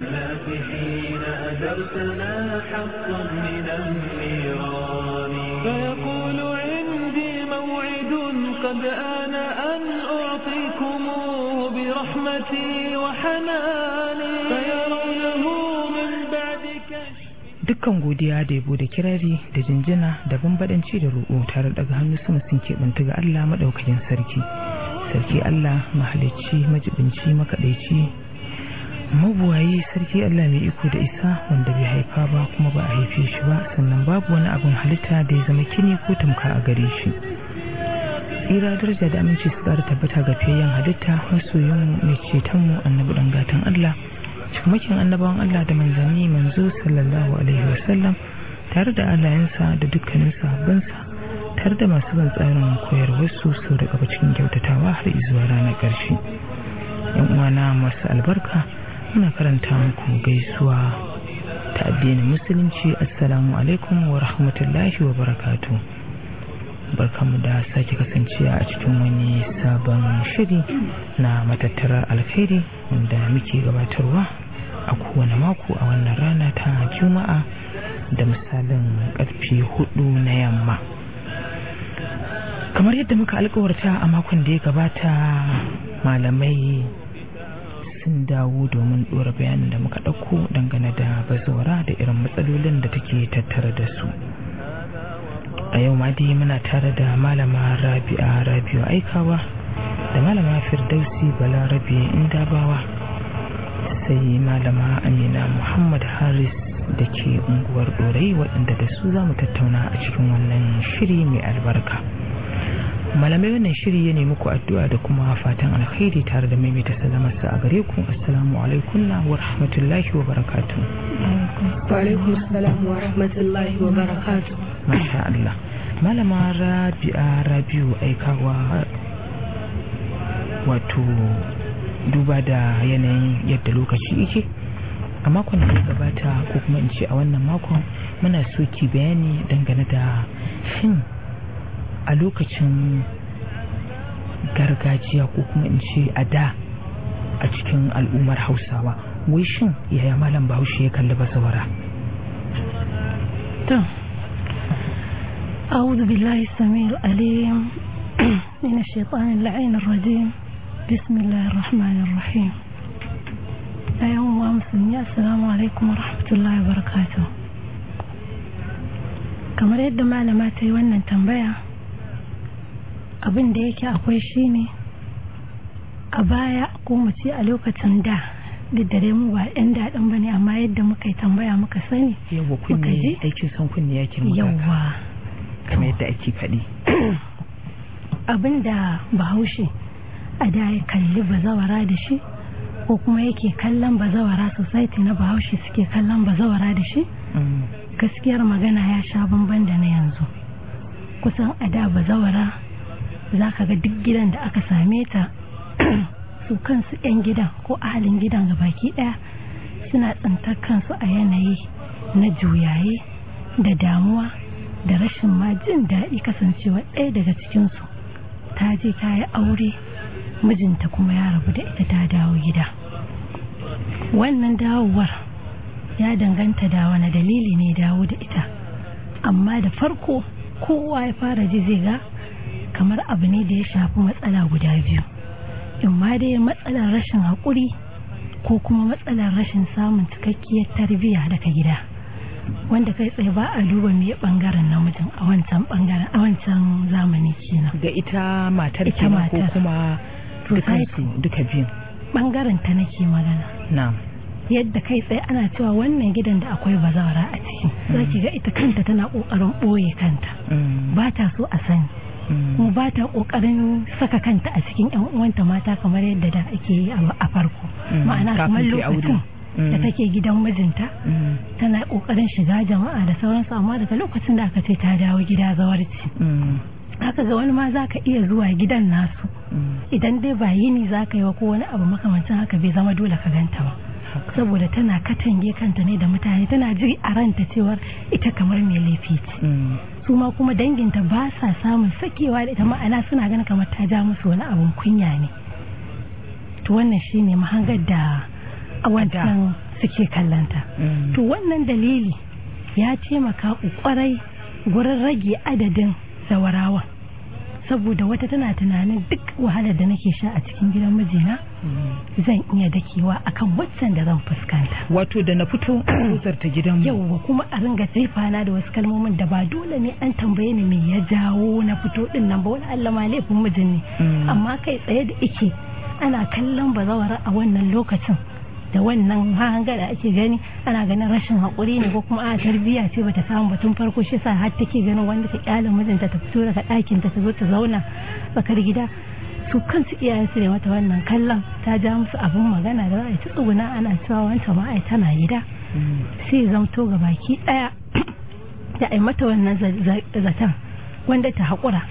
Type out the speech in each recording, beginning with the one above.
حين أجرتنا حقا من النيران فيقول عندي موعد قد آن أن أعطيكموه برحمتي وحناني فيرونه من بعد كشف dukkan godiya da yabo da kirari da jinjina da bambadanci da roƙo tare daga hannu sama sun keɓanta ga Allah maɗaukakin sarki sarki Allah mahalicci majibinci makaɗaici mabuwayi sarki Allah mai iko da isa wanda bai haifa ba kuma ba a haife shi ba sannan babu wani abin halitta da ya zama kini ko tamka a gare shi tsira daraja da aminci su ƙara tabbata ga fiyayyen halitta masoyin mai cetonmu annabi ɗan gatan Allah cikamakin annabawan Allah da manzanni manzo sallallahu alaihi wasallam tare da alayensa da dukkanin sahabbansa tare da masu ban tsarin koyarwarsu sau da gaba cikin kyautatawa har izuwa ranar ƙarshe yan uwana masu albarka muna karanta muku gaisuwa ta addinin musulunci assalamu alaikum wa rahmatullahi wa barakatuh barkamu da sake kasancewa a cikin wani sabon shiri na matattarar alkhairi wanda muke gabatarwa a kowane mako a wannan rana ta juma'a da misalin karfe hudu na yamma kamar yadda muka alkawarta a makon da ya gabata malamai sun dawo domin dora bayanin da muka ɗauko dangane da bazawara da irin matsalolin da take tattare da su a yau ma dai muna tare da malama rabi'a rabi'u aikawa da malama firdausi balarabe indabawa sai malama amina muhammad haris da ke unguwar dorai waɗanda da su za mu tattauna a cikin wannan shiri mai albarka malamai wannan shiri ya nemi ku addu'a da kuma fatan alkhairi tare da maimaita salamarsa a gare ku assalamu alaikum wa rahmatullahi wa barakatu wa alaikum assalam wa rahmatullahi wa barakatu masha Allah malama rabi'a rabiu aikawa wato duba da yanayin yadda lokaci yake a makon da gabata ko kuma in ce a wannan makon muna so ki bayani dangane da shin a lokacin gargajiya ko kuma in ce a da a cikin al'ummar hausawa wai shin yaya malam bahaushe ya kalli bazawara to أعوذ بالله السميع العليم من الشيطان اللعين الرجيم بسم الله الرحمن الرحيم أيها المسلمين السلام عليكم ورحمة الله وبركاته kamar yadda malama ta yi wannan tambaya abin da yake akwai shi ne a baya ko mu ce a lokacin da duk da dai mu ba yan daɗin ba ne amma yadda muka yi tambaya muka sani yawa kunne aikin san kunne yake maka yawa kamar yadda ake faɗi abin da bahaushe a da ya kalli bazawara da shi ko kuma yake kallon bazawara society na bahaushe suke kallon bazawara da shi gaskiyar magana ya sha bamban da na yanzu kusan a da bazawara za ka ga duk gidan da aka same ta su kansu 'yan gidan ko ahalin gidan ga baki daya suna tsintar kansu a yanayi na juyaye da damuwa da rashin ma jin daɗi kasancewa ɗaya daga cikinsu ta je ta yi aure mijinta kuma ya rabu da ita ta dawo gida wannan dawowar ya danganta da wani dalili ne dawo da ita amma da farko kowa ya fara ji zai ga kamar abu ne da ya shafi matsala guda biyu in ma dai matsalar rashin haƙuri ko kuma matsalar rashin samun cikakkiyar tarbiyya daga gida wanda kai tsaye ba a duba me bangaren namijin a wancan bangaren a wancan zamani kenan ga ita matar Ita kenan ko matar. kuma dukansu duka biyun bangaren ta nake magana na'am yadda kai tsaye ana cewa wannan gidan da akwai bazawara a ciki zaki ga ita kanta tana kokarin boye kanta Mm, ba ta so a sani mm, kuma ba ta kokarin saka kanta a cikin yan uwanta mata kamar yadda da ake yi a a farko Mm, ma'ana kafin kamar ta yi aure. lokacin da Mm. take gidan mijinta mm, tana kokarin shiga jama'a da sauransu amma daga lokacin da aka ce ta dawo gida zawarci mm, haka ga wani ma za ka iya zuwa gidan nasu mm. idan dai ba yini za ka yi wa ko wani abu makamancin haka bai zama dole ka ganta ba Haka. saboda tana katange kanta ne da mutane tana ji a ranta cewar ita kamar mai laifi ce Mm, su ma kuma danginta ba sa samun sakewa da ita ma'ana suna ganin kamar ta ja musu wani abun kunya ne to wannan shine mahangar da a wancan suke kallanta Mm. to wannan dalili ya taimaka kwarai gurin rage adadin zawarawa saboda wata tana tunanin duk wahalar da nake sha a cikin gidan mijina zan iya dakewa akan waccan da zan fuskanta wato da na fito ta gidan yauwa kuma a ringa na da wasu kalmomin da ba dole ne an tambaye ni me ya jawo na fito din nan ba wani Allah ma laifin mijin ne Mm. amma kai tsaye da ike ana kallon bazawara a wannan lokacin da wannan hanga da ake gani ana ganin rashin haƙuri ne ko kuma a tarbiyya ce bata samu batun farko shi sa har take ganin wanda ta kyale mijinta ta fito daga ɗakin ta ta zo ta zauna tsakar gida su kansu iyayen su ne mata wannan kallon ta ja musu abin magana da za a yi ta tsuguna ana cewa wancan ma ai tana gida sai zamto ga baki daya da ai mata wannan za- za- zaton wanda ta haƙura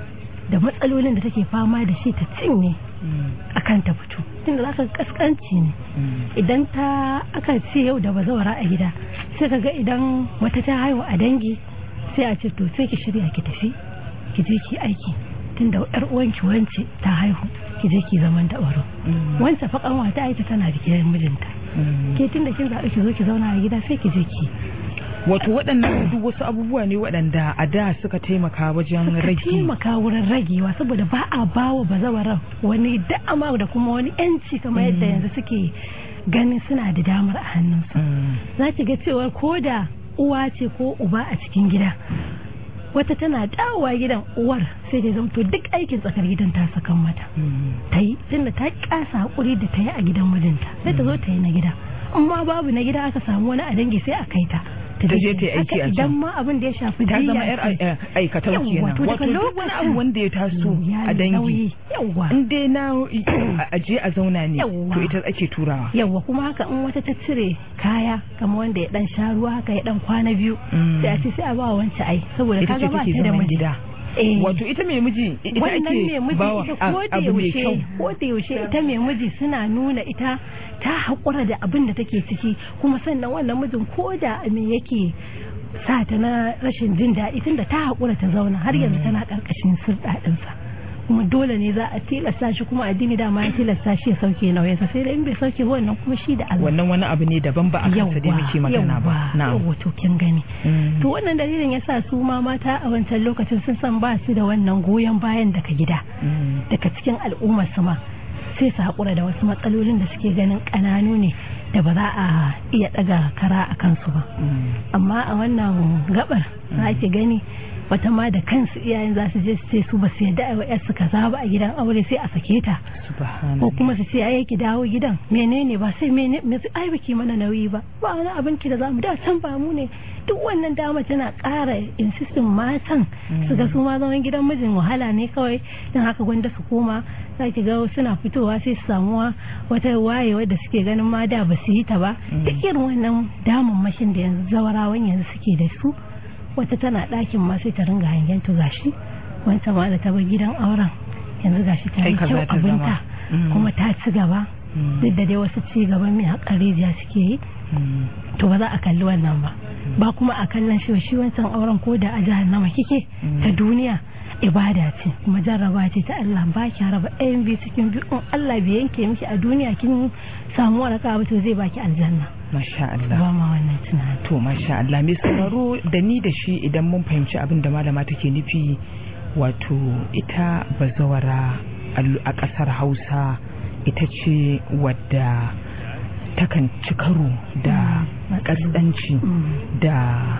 da matsalolin da take fama da shi ta cinye akan ta fito tunda za ka ga kaskanci ne idan ta aka ce yau da bazawara a gida sai ka ga idan wata ta haihu a dangi sai a ce to sai ki shirya ki tafi ki je ki aiki tunda yar uwanki wance ta haihu ki je ki zaman da baro wance fa kanwa ta aita tana da gidan mijinta ke tunda kin zaɓi ki zo ki zauna a gida sai ki je ki wato waɗannan duk wasu abubuwa ne waɗanda a da suka taimaka wajen suka rage taimaka wurin ragewa saboda ba a bawa bazawaran wani dama da kuma wani yanci kamar yadda yanzu suke ganin suna da damar a hannunsu Mm. za ki ga cewa ko da uwa ce ko uba a cikin gida wata tana dawowa gidan uwar sai da zamto duk aikin tsakar gidan ta sakan mata Mm. ta yi tunda ta kasa hakuri da ta yi a gidan mijinta sai ta zo ta yi na gida amma babu na gida aka samu wani a dangi sai a kai ta Ta je ta yi aiki Haka a can. idan ma abin da ya shafi ta zama jiya yar ce. ai- aikatau Yawwa, kenan to daga wato duk wani lokacin abu wanda ya taso ya a yi dangi nauyi. yawwa in dai na a je a zauna ne Yawwa. to ita ake turawa yawwa kuma haka in wata ta cire kaya kamar wanda ya dan sha ruwa haka ya dan kwana biyu Mm. sai a ce sai a ba wa wancan ai saboda ita ce kaga ba take ta da zaman miji gida eh wato ita mai miji ita wannan mai ake miji bawa ita a- ko da abu mai yaushe kyau ko da yaushe ita mai miji suna nuna ita ta haƙura da abin da take ciki kuma sannan wannan mijin ko da me yake sa ta na rashin jin daɗi tunda ta haƙura ta zauna har yanzu tana ƙarƙashin sirɗaɗinsa kuma dole ne za a tilasta shi kuma addini dama ya tilasta shi ya sauke nauyinsa sai da in bai sauke ba wannan kuma shi da Allah wannan wani abu ne daban ba a kansa dai muke magana ba na'am yawwa to kin gani Mm. to wannan dalilin yasa su ma mata a wancan lokacin sun san ba su da wannan goyon bayan daga gida Mm. daga cikin al'ummar su ma sai su haƙura da wasu matsalolin da suke ganin ƙananu ne da ba za a iya ɗaga kara a kansu ba Mm. amma a wannan gabar za ki gani wata ma da kansu iyayen za su je su ce su ba su yadda a wa yarsu kaza ba a gidan aure sai a sake ta subhanallah ko kuma su ce ai ki dawo gidan menene ba sai mene me su ai baki mana nauyi ba ba wani abin ki da zamu da can ba mu ne duk wannan dama tana ƙara insistin matan su ga su ma zaman gidan mijin wahala ne kawai don haka gwanda su koma za ki ga suna fitowa sai su samuwa wata wayewa da suke ganin ma da ba su yi ta ba duk irin wannan damammashin da yanzu zawarawan yanzu suke da su wata tana ɗakin ma sai ta ringa hangen to gashi wancan ma da ta bar gidan auren yanzu gashi ta Kai yi kaza kyau ta abinta zama. Mm. kuma ta ci gaba Mm. duk da dai wasu ci gaban mai haƙar rijiya suke yi Mm. to ba za a kalli wannan ba ba kuma a kallon shi shi wancan auren ko da a jahannama kike ta duniya ibada ce kuma jarraba ce ta Allah ba ki raba ɗayan biyu cikin biyu in Allah bai yanke miki a duniya kin samu waraka ba to zai baki aljanna masha Allah ba ma wannan tunani to masha Allah mai sauraro da ni da shi idan mun fahimci abin da malama take nufi wato ita bazawara a- a ƙasar Hausa ita ce wadda takan ci karo da Mm. ƙasƙanci Mm. da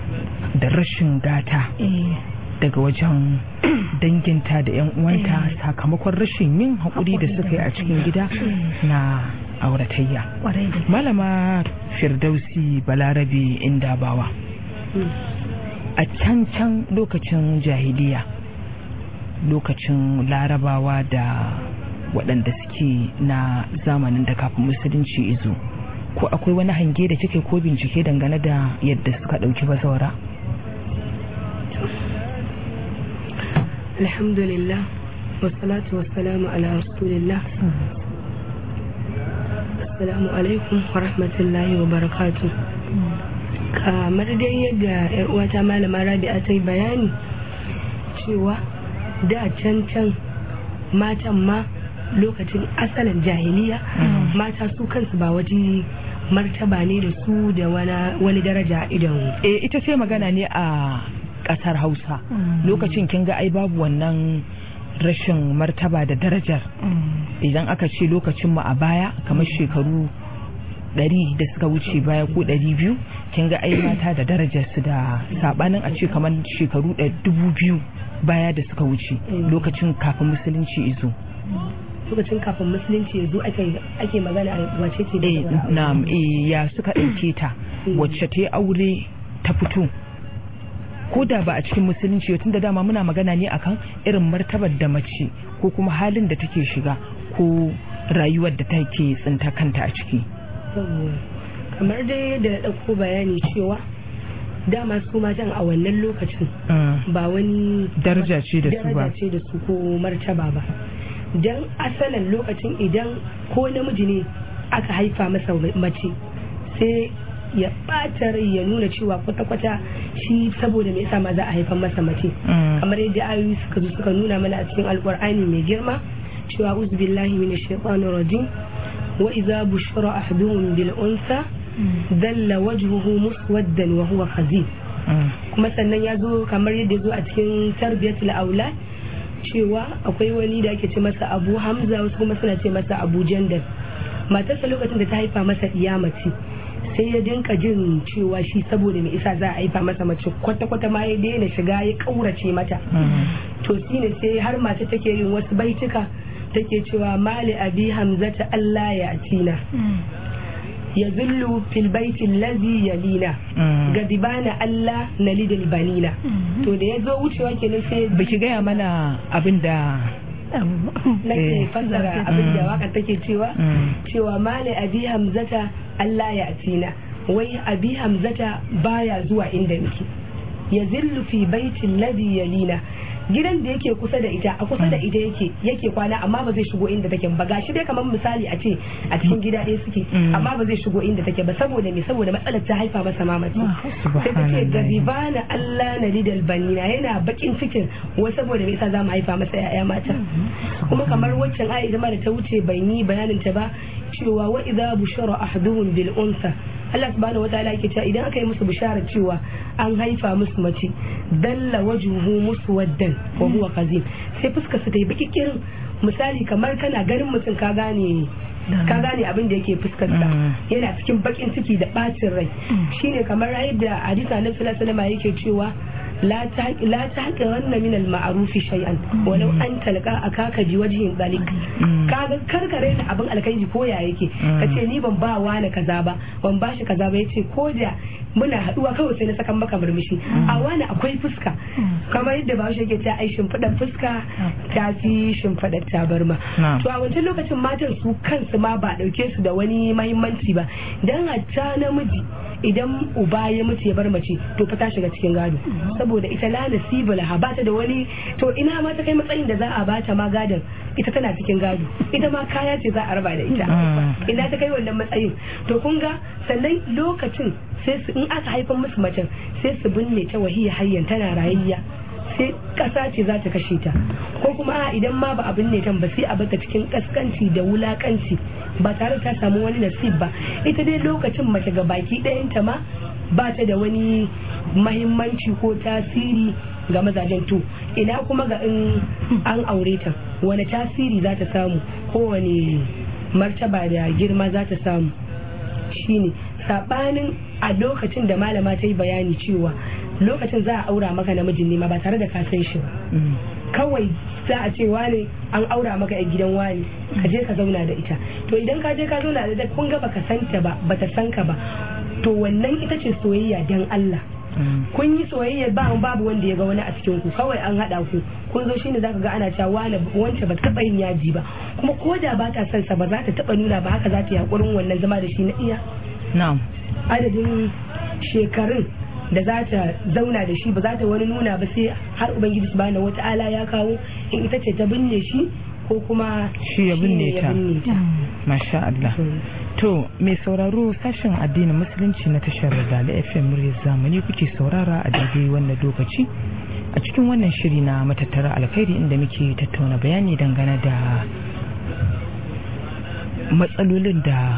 da rashin gata eh daga wajen danginta da 'yan uwanta Eh. sakamakon rashin yin haƙuri da Haƙuri suka yi da a cikin gida Eh. na auratayya kwarai da malama firdausi balarabe indabawa a can can lokacin jahiliya lokacin larabawa da waɗanda suke na zamanin da kafin musulunci izo ko akwai wani hange da kike ko bincike dangane da yadda suka ɗauki bazawara alhamdulillah wasalatu wasalamu ala rasulillah assalamu alaikum wa rahmatullahi wa barakatu kamar dai yadda yar uwata malama rabi'a ta yi bayani cewa da can can matan ma lokacin asalin jahiliya mata su kansu ba waje martaba ne da su da wani daraja idan eh ita sai magana ne a kasar hausa lokacin kin ga ai babu wannan rashin martaba da darajar idan aka ce lokacin mu a baya kamar shekaru ɗari da suka wuce baya ko ɗari biyu kin ga ai mata da darajar su da sabanin a ce kamar shekaru dubu biyu baya da suka wuce lokacin kafin musulunci izo lokacin kafin musulunci yanzu ake magana wace ce da na ya suka ɗauke ta wacce ta yi aure ta fito ko da ba a cikin musulunci tun da dama muna magana ne akan irin martabar da mace ko kuma halin da take shiga ko rayuwar da take tsinta kanta a ciki kamar dai da ɗauko bayani cewa dama su matan a wannan lokacin ba wani daraja ce da su ba ce da su ko martaba ba don asalin lokacin idan ko namiji ne aka haifa masa mace sai ya ɓata rai ya nuna cewa kwata-kwata shi saboda me yasa ma za a haifan masa mace kamar yadda ayoyi suka zo suka nuna mana a cikin alkur'ani mai girma cewa uzbillahi minash shaitanir rajim wa idza bushira ahaduhum bil unsa dalla wajhuhu muswaddan wa huwa khazin kuma sannan ya zo kamar yadda ya zo a cikin tarbiyatul aulad cewa akwai wani da ake ce masa abu hamza wasu kuma suna ce masa abu jandal matarsa lokacin da ta haifa masa iya mace sai ya dinka jin cewa shi saboda mai isa za a haifa masa mace kwata-kwata ma ya daina shiga ya kaurace mata to shine sai har mata take yin wasu baituka take cewa mali abi hamzata Allah ya atina ya zullu fil baiti lazi yalina gadibana Allah na lidil banina to da ya zo wucewa kenan sai baki gaya mana abin da nake fassara abin da waka take cewa cewa mali abi hamzata Allah ya atina wai abi hamzata baya zuwa inda nake ya zillu fi baitin ladhi yalina gidan da yake kusa da ita a kusa da ita yake yake kwana amma ba zai shigo inda take ba gashi dai kamar misali a ce a cikin gida ɗaya suke amma ba zai shigo inda take ba saboda me saboda matsalar ta haifa masa mamaci sai ta ce gabibana Allah na lidal banina yana bakin cikin wai saboda me yasa za mu haifa masa yaya mata kuma kamar waccan ayi ma da ta wuce ban yi bayanin ta ba cewa wa idza bushara ahaduhum bil unsa Allah subhanahu wataala yake cewa idan aka yi musu bishara cewa an haifa musu mace dalla wajhuhu muswaddan wa huwa kazim sai fuskar su ta yi baki kirin misali kamar kana ganin mutum ka gane ka gane abin da yake fuskarsa yana cikin bakin ciki da bacin rai shine kamar yadda hadisa na sallallahu alaihi yake cewa la ta haka wannan min al-ma'rufi shay'an walau an talqa akaka bi wajhin dalik kaga karkare da abin alkaiji ko ya yake kace ni ban ba wani kaza ba ban ba shi kaza ba yace ko da muna haduwa kawai sai na sakan maka murmushi a wani akwai fuska kamar yadda ba shi yake ta ai shimfidar fuska ta fi shimfidar tabarma to a wancan lokacin matan su kansu ma ba dauke su da wani mahimmanci ba dan hatta namiji idan uba ya mutu ya bar mace to fa ta shiga cikin gado saboda ita la nasiba laha ba ta da wani to ina ma ta kai matsayin da za a bata ma gadon ita tana cikin gado ita ma kaya ce za a raba da ita ina ta kai wannan matsayin to kun ga sannan lokacin sai su in aka haifan musu macen sai su binne ta wahiya hayyan tana rayayya sai kasa ce za ta kashe ta ko kuma idan ma ba abin ne tan ba sai a bata cikin kaskanci da wulakanci ba tare ta samu wani nasib ba ita dai lokacin mace ga baki ɗayanta ma ba ta da wani mahimmanci ko tasiri ga mazajen to ina kuma ga in an aure ta wani tasiri za ta samu ko wani martaba da girma za ta samu shine sabanin a lokacin da malama ta yi bayani cewa lokacin za a aura maka namijin nema ba tare da ka san shi kawai za a ce wane an aura maka a gidan wani ka je ka zauna da ita to idan ka je ka zauna da ita kun ga baka santa ba bata san ka ba to wannan ita ce soyayya dan Allah kun yi soyayya ba babu wanda ya ga wani a cikin ku kawai an hada ku kun zo shine zaka ga ana cewa wani wance ba taba yin yaji ba kuma ko da ba ta son sa ba za ta taba nuna ba haka za ta yi hakurin wannan zama da shi na iya na'am adadin shekarun da za ta zauna da shi ba za ta wani nuna ba sai har ubangiji subhanahu wata'ala ya kawo in ita ce ta binne shi ko kuma shi ya binne ta masha Allah to mai sauraro sashen addinin musulunci na tashar Dala FM muryar zamani kuke saurara a daidai wannan lokaci a cikin wannan shiri na matattara alkhairi inda muke tattauna bayani dangane da matsalolin da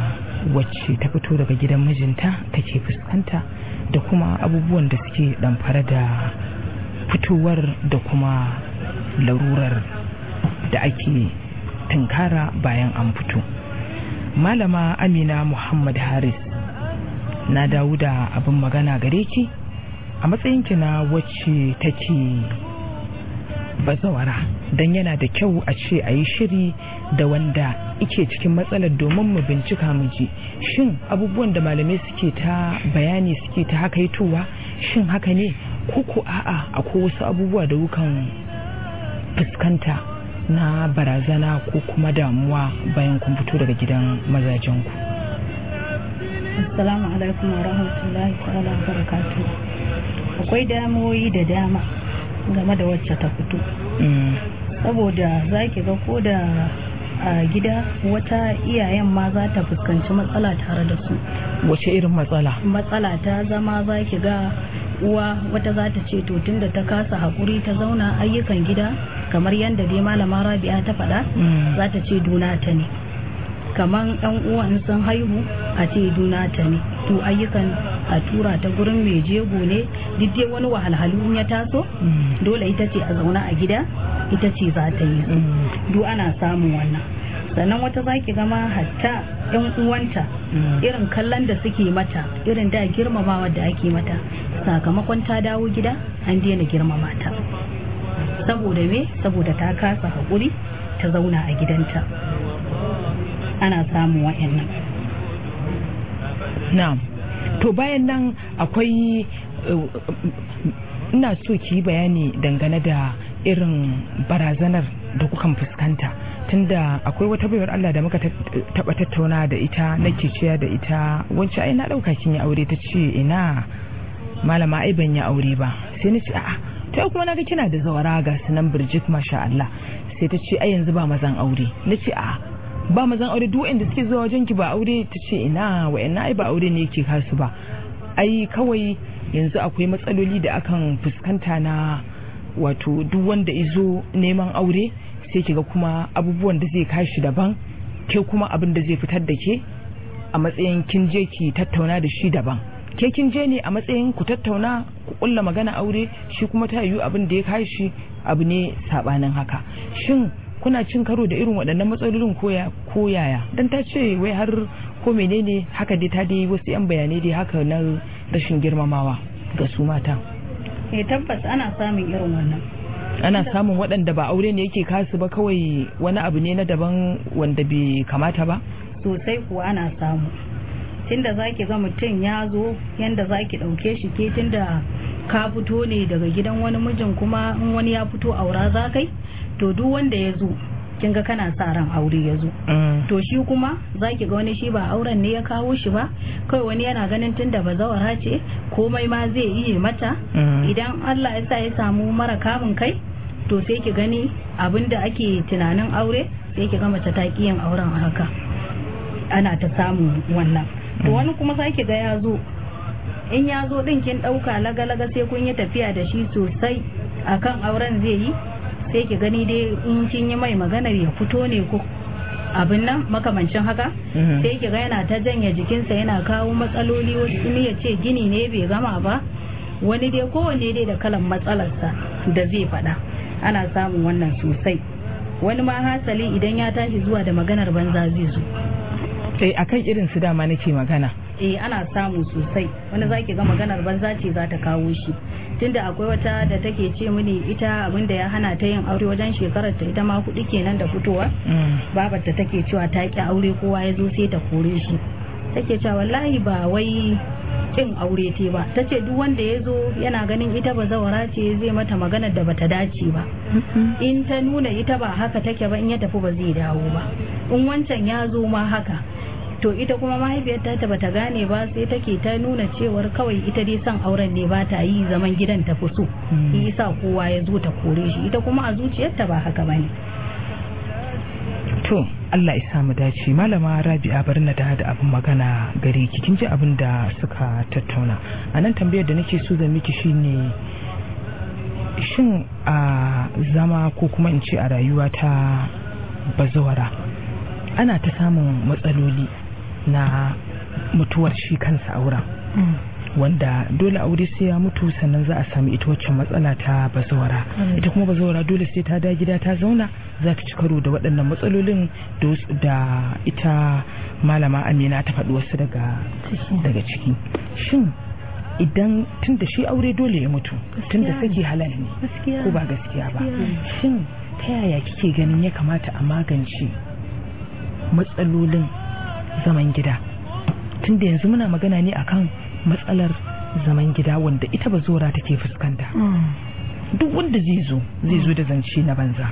wacce ta fito daga gidan mijinta take fuskanta da kuma abubuwan da suke ɗamfara da fitowar da kuma larurar da ake tunkara bayan an fito malama amina muhammad haris na dawo da abin magana gare ki a matsayinki na wacce take bazawara don yana da kyau a ce a yi shiri da wanda ike cikin matsalar domin mu bincika mu ji shin abubuwan da malamai suke ta bayani suke ta haka yitowa shin haka ne ko a'a akwai wasu abubuwa da wukan fuskanta na barazana ko kuma damuwa bayan kun fito daga gidan mazajenku assalamu alaikum wa rahmatullahi ta'ala wa barakatuh akwai damuwoyi da dama game da wacce ta fito saboda za ki ga ko da a gida wata iyayen ma za ta fuskanci matsala tare da su wace irin matsala matsala ta zama za ki ga uwa wata za ta ce to tunda ta kasa haƙuri ta zauna ayyukan gida kamar yadda dai malama rabi'a ta faɗa za ta ce duna ta ne kamar ɗan uwan sun haihu a ce duna ta ne to ayyukan a tura ta gurin mai jego ne duk dai wani wahalhalu ya taso dole ita ce a zauna a gida ita ce za ta yi su duk ana samun wannan sannan wata zaki gama hatta yan uwanta irin kallon da suke mata irin da girmamawa da ake mata sakamakon ta dawo gida an daina girmama ta saboda me saboda ta kasa haƙuri ta zauna a gidanta ana samun wa'annan na'am to bayan nan akwai ina so ki yi bayani dangane da irin barazanar da kukan fuskanta tunda akwai wata bayar Allah da muka taba tattauna da ita nake ciya da ita wacce ai na dauka kin yi aure ta ce ina malama ai ban yi aure ba sai na ce a'a ta kuma naga kina da zawara ga sunan Birjit masha Allah sai ta ce ai yanzu ba mazan aure na ce a'a ba mazan aure duk wanda suke zuwa wajen ki ba aure ta ce ina wa'annan ai ba aure ne yake kasu ba ai kawai yanzu akwai matsaloli da akan fuskanta na wato duk wanda izo neman aure sai kiga kuma abubuwan da zai kashi daban ke kuma abin da zai fitar da ke a matsayin kin je ki tattauna da shi daban ke kin je ne a matsayin ku tattauna ku kulla magana aure shi kuma ta yiwu abin da ya kashi abu ne sabanin haka shin kuna cin karo da irin waɗannan matsalolin ko yaya don ta ce wai har ko menene haka dai ta dai wasu 'yan bayanai dai haka na rashin girmamawa ga su mata eh tabbas ana samun irin wannan ana samun waɗanda ba aure ne yake kasu ba kawai wani abu ne na daban wanda bai kamata ba sosai kuwa ana samu tunda zaki ga mutum ya zo yanda zaki ɗauke shi ke tunda ka fito ne daga gidan wani mijin kuma in wani ya fito aura za kai to duk wanda ya zo kin ga kana sa ran aure ya zo to shi kuma zaki ga wani shi ba auren ne ya kawo shi ba kawai wani yana ganin tunda bazawara ce komai ma zai iya mata idan Allah ya sa ya samu mara kamun kai to sai ki gani abinda ake tunanin aure sai ki ga mace ta yin auren a haka ana ta samu wannan to wani kuma sake ga ya zo in ya zo din kin dauka laga-laga sai kun yi tafiya da shi sosai akan auren zai yi sai ki gani dai in kin yi mai maganar ya fito ne ko abin nan makamancin haka sai ki ga yana ta janye jikinsa yana kawo matsaloli wasu ne ya ce gini ne bai gama ba wani dai kowanne dai da kalan matsalarsa da zai faɗa ana samun wannan sosai wani ma hasali idan ya tashi zuwa da maganar banza zai zo sai akan irin su dama nake magana eh ana samu sosai wani zaki ga maganar banza ce za ta kawo shi tunda akwai wata da take ce mini ita abinda ya hana ta yin aure wajen shekarar ta ita ma kuɗi kenan da fitowa babar ta take cewa ta ki aure kowa ya zo sai ta kore shi take cewa wallahi ba wai kin aure te ba ta ce duk wanda ya zo yana ganin ita ba zawara ce zai mata maganar da bata dace ba in ta nuna ita ba haka take ba in ya tafi ba zai dawo ba in wancan ya zo ma haka to ita kuma mahaifiyarta ta bata gane ba sai take ta nuna cewar kawai ita dai son auren ne ba ta yi zaman gidan ta fi so yi sa kowa ya zo ta kore shi ita kuma a zuciyarta ba haka bane to Allah ya samu dace malama Rabi'a bar na da da abin magana gare ki kin ji abin da suka tattauna a nan tambayar da nake so zan miki shine shin a zama ko kuma in ce a rayuwa ta bazawara ana ta samun matsaloli na mutuwar shi kansa auren wanda dole aure sai ya mutu sannan za a sami ita wacce matsala ta bazawara ita kuma bazawara dole sai ta da gida ta zauna za ta ci karo da waɗannan matsalolin da ita malama amina ta faɗi wasu daga daga ciki shin idan tun da shi aure dole ya mutu tun da sake halal ne ko ba gaskiya ba shin ta yaya kike ganin ya kamata a magance matsalolin zaman gida tun da yanzu muna magana ne akan matsalar zaman gida wanda ita ba zora take fuskanta duk wanda zai zo zai zo da zance na banza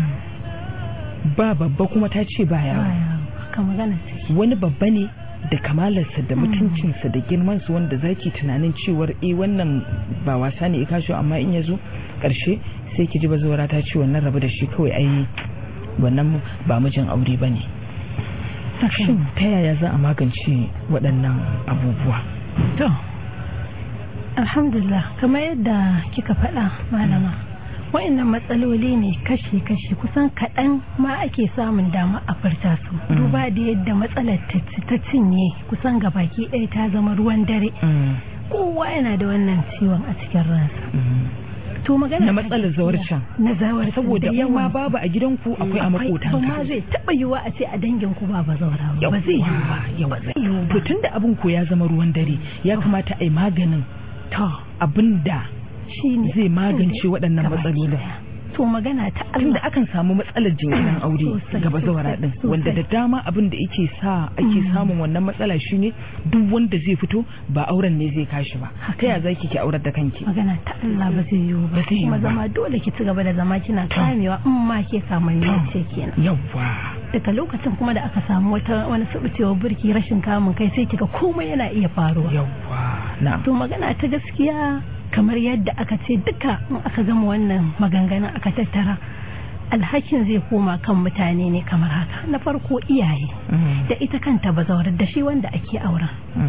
ba babba kuma ta ce ba yawa wani babba ne da kamalarsa da mutuncinsa da girmansa wanda zaki tunanin cewar eh wannan ba wasa ne ya kasho amma in ya zo ƙarshe sai ki ji bazawara ta ce wannan rabu da shi kawai ai wannan ba mijin aure ba ne shin ta yaya za a magance waɗannan abubuwa to alhamdulillah kamar yadda kika faɗa malama wa'annan matsaloli ne kashi-kashi kusan kaɗan ma ake samun dama a furta su duba da yadda matsalar ta cinye kusan gabaki ɗaya ta zama ruwan dare kowa yana da wannan ciwon a cikin ransa to magana na matsalar zawarcin na zawarcin saboda yawa babu a gidanku akwai a makotan ba ma zai taba yiwa a ce a dangin ku ba ba zaura ba zai yi ba yawa zai to tunda abin ko ya zama ruwan dare ya kamata a yi maganin to abinda shine zai magance waɗannan matsalolin to magana ta Allah akan samu matsalar jinkirin aure ga bazawara din wanda da dama abin da yake sa ake samun wannan matsala shine duk wanda zai fito ba auren ne zai kashi ba ta ya zaki ki aurar da kanki magana ta Allah ba zai yiwu ba kuma zama dole ki ci gaba da zama kina kamewa in ma ke samun ce kenan yawa daga lokacin kuma da aka samu wata wani sabucewa burki rashin kamun kai sai kika komai yana iya faruwa yawa na to magana ta gaskiya kamar yadda aka ce duka in aka gama wannan maganganun aka tattara alhakin zai koma kan mutane ne kamar haka na farko iyaye da ita kanta bazawar da shi wanda ake aura